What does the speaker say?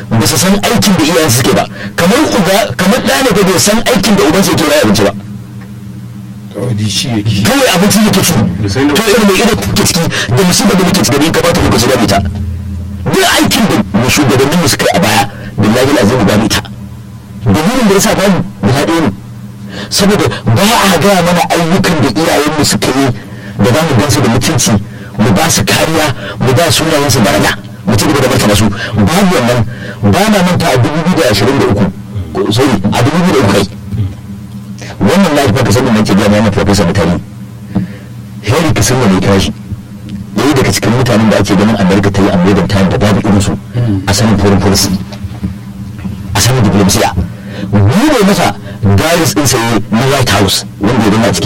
ba su san aikin da iyayen suke ba kamar uba kamar ɗa ne bai san aikin da ubansa yake bayar abinci ba kawai shi yake kawai abinci yake ci Da sai da- to irin mai irin kuke ciki da musibar da muke ciki da in ka bata lokaci da ita duk aikin da mu shugabannin mu suka yi a baya billahi lazim ba mu ita dalilin da yasa bamu guda ɗaya ne saboda ba a gaya mana ayyukan da iyayen mu suka yi da za mu gansu da mutunci mu ba su kariya mu ba sunayen su daraja mu ci gaba da martaba su babu wannan ba na manta a dubu biyu da ashirin da uku sorry a dubu biyu da uku kai wannan life ba ka sani nake gaya mana professor mutane Henry Kissinger ne kira shi ɗaya daga cikin mutanen da ake ganin America ta yi a modern time da babu irinsu a sanin foreign policy a sanin diplomasiya mu ne masa garis ɗin saye na White House wanda ya zama a cikin